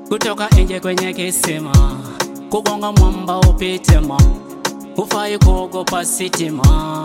kutoka nje kwenye kisima, kugonga mwamba upitema, hufai kuogopa sitima.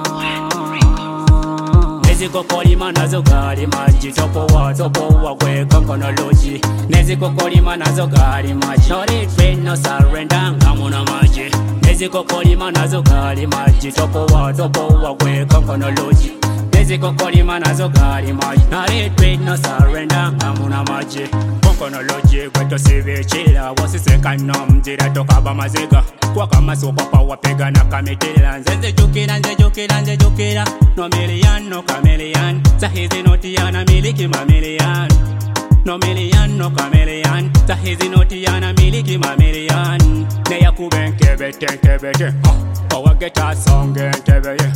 nezikokolima nazo gali maji topowa topowa kweka konoloji nezikokolima nazo gali maji no retreat no surrender ngamuna maji nezikokolima nazo gali maji topowa topowa kweka konoloji nezikokolima nazo gali maji no retreat no surrender ngamuna maji konkonoloji kwetosibikira wasisekano mzira tokaba maziga kwakamasukwapa wapigana kamitira nze nzijukira nzijukira nzijukira no miliyan no kamiliyan sahizi notiyana miliki mamiliyan no miliyan no kamiliyan sahizi notiyana miliki mamiliyan neyakubenkebete owageta songe ntebeye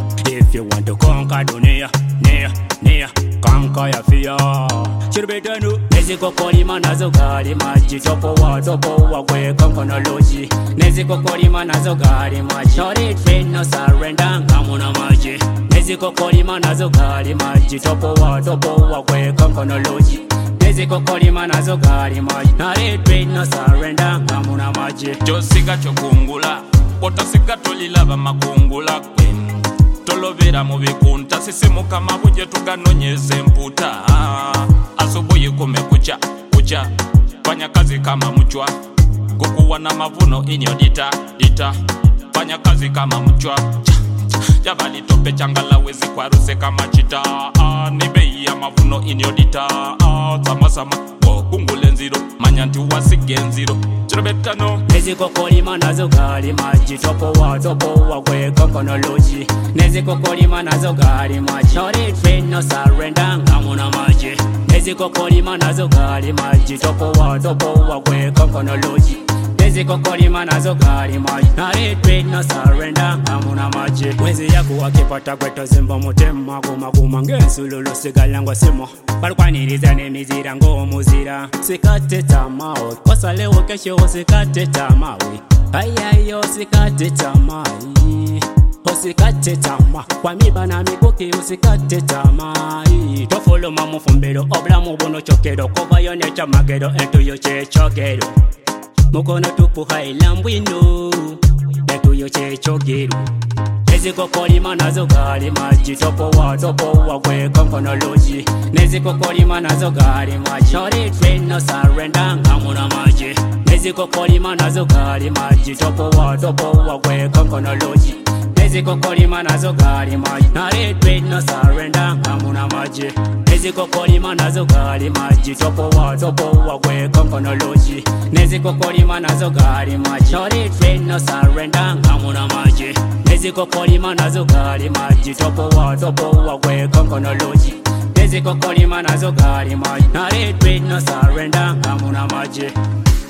if you want to conquer dunia nia nia conquer your fear chiribetenu nezikokolima nazo gali maji topowa topowa kweka konoloji nezikokolima nazo gali maji no retreat no surrender ngamuna maji nezikokolima nazo gali maji topowa topowa kweka konoloji nezikokolima nazo gali maji no retreat no surrender ngamuna maji kyosiga kyokungula otasiga tolilaba makungula kwe tolovera mu bikunta sisimuka mabuje tuganonyeza emputa asubuhi kumekucha kucha fanya kazi kama mchwa kukuwa na mavuno inyo dita dita fanya kazi kama mchwa javali tope changalawezi kwaruse kama chita ah, ni bei ya mavuno inyo dita ah, samasama wokungula enziro manya nti wasige enziro kirobetano nezikokolima nazo gali maji topowa topowa kweka konoloji nezikokolima nazo gali maji no retreat no surrender ngamuna maji nezikokolima nazo gali maji topowa topowa kweka konoloji nezikokolima nazo gali maji no retreat no surrender ngamuna maji mwezi yaku wakipata gwetozimba mutema gumaguma ng'ensululu sigala ngwa simo balwaniriza n'emizira ng'omuzira sikate tamao kosalewo kesho usikate tamawe ayayo usikate tamai usikate tama kwa miba na mikuki usikate tamai tofuluma mufumbiro obulamu buno kyokero kovayo nekyamagero entuyo kyekyogero mukono tupuhaila mbwino entuyo kyekyogero nezikokolima nazo gali maji topowa topowa kweka konoloji nezikokolima nazo gali maji no retreat no surrender ngamuna maji nezikokolima nazo gali maji topowa topowa kweka konoloji nezikokolima nazo gali maji no retreat no surrender ngamuna maji nezikokolima nazo gali maji topowa topowa kweka konoloji nezikokolima nazo gali maji no retreat no surrender ngamuna maji nezikokolima nazo gali maji topowa topowa kweka konoloji nezikokolima nazo gali maji no retreat no surrender ngamuna maji